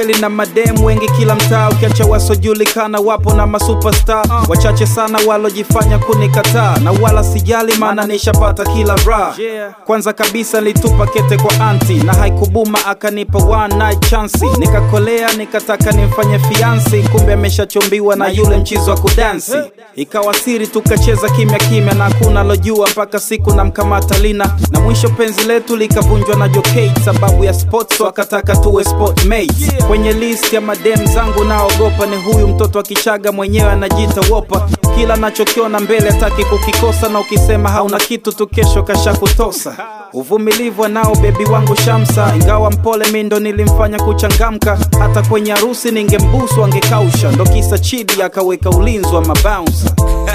kweli na mademu wengi kila mtaa, ukiacha wasojulikana wapo na masuperstar wachache sana walojifanya kunikataa, na wala sijali, maana nishapata kila raha. Kwanza kabisa nilitupa kete kwa anti na haikubuma, akanipa one night chance, nikakolea nikataka nimfanye fiansi, kumbe ameshachombiwa na yule mchizo wa kudansi. Ikawa siri tukacheza kimya kimya na hakuna lojua mpaka siku namkamata Lina, na mwisho penzi letu likavunjwa na Jokate sababu ya sports, wakataka tuwe sport mates. Kwenye list ya madem zangu naogopa ni huyu mtoto wa Kichaga mwenyewe anajiita wopa, kila nachokiona mbele hataki kukikosa, na ukisema hauna kitu tu kesho kasha kutosa. Uvumilivu anao bebi wangu Shamsa, ingawa mpole mi ndo nilimfanya kuchangamka, hata kwenye harusi ningembusu angekausha, ndo kisa Chidi akaweka ulinzi wa mabouncer.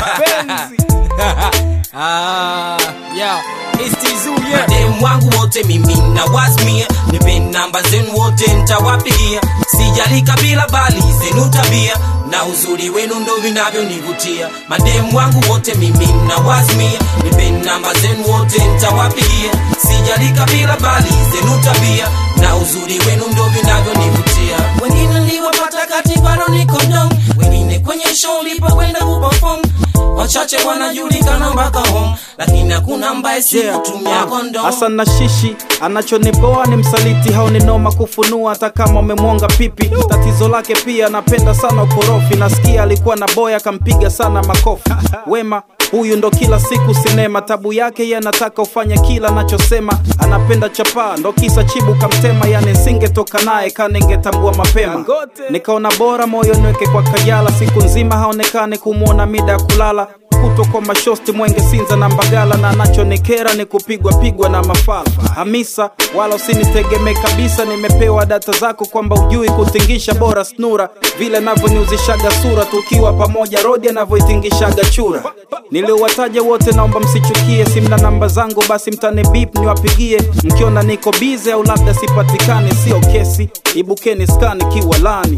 Ah, yeah, it's Tizu, yeah. mademu wangu wote mimi na wasmia nipe namba zenu wote ntawapigia sijali kabila bali zenu tabia na uzuri wenu ndo vinavyonivutia mademu wangu wote mimi na wasmia nipe namba zenu wote ntawapigia sijali kabila bali zenu tabia na uzuri wenu ndo vinavyonivutia wengine niliwapata kati bado niko mdom wengine kwenye show lipokwenda kuperform wachache wanajulikana mpaka home lakini hakuna ambaye si kutumia kondom Hasan na shishi anachoniboa ni msaliti, haoni noma kufunua hata kama umemwonga pipi. Tatizo lake pia anapenda sana ukorofi, nasikia alikuwa na boya akampiga sana makofi. Wema huyu ndo kila siku sinema, tabu yake ye anataka ufanye kila anachosema. Anapenda chapaa, ndo kisa chibu kamtema, yani singetoka naye kaningetambua mapema. Nikaona bora moyo niweke kwa Kajala, siku nzima haonekani kumwona mida ya kulala kutwa kwa mashosti Mwenge, Sinza na Mbagala, na anachonikera ni kupigwa pigwa na mafala. Hamisa, wala usinitegemee kabisa, nimepewa data zako kwamba ujui kutingisha, bora snura vile navyoniuzishaga sura, tukiwa pamoja rodi anavyoitingishaga chura. Niliowataja wote naomba msichukie, simna namba zangu basi mtane bip niwapigie, mkiona niko bize au labda sipatikani, sio kesi, ibukeni skani kiwalani.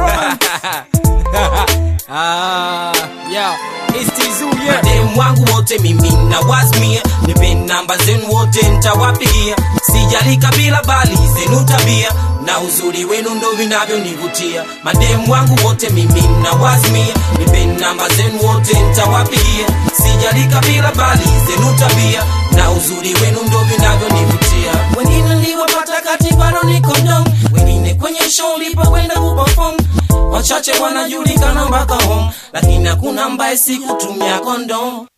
Ah, yeah, it's Tizu, yeah. mademu wangu wote mimi na wasmia nipe namba zenu wote ntawapigia sijali kabila bali zenu tabia na uzuri wenu ndo vinavyonivutia mademu wangu wote mimi na wasmia nipe namba zenu wote ntawapigia sijali kabila bali zenu tabia na uzuri wenu ndo vinavyonivutia wengine niliwapata kati bado niko mdom wengine kwenye show lipokwenda kuperform wachache wanajulikana mpaka home lakini hakuna ambaye sikutumia kondom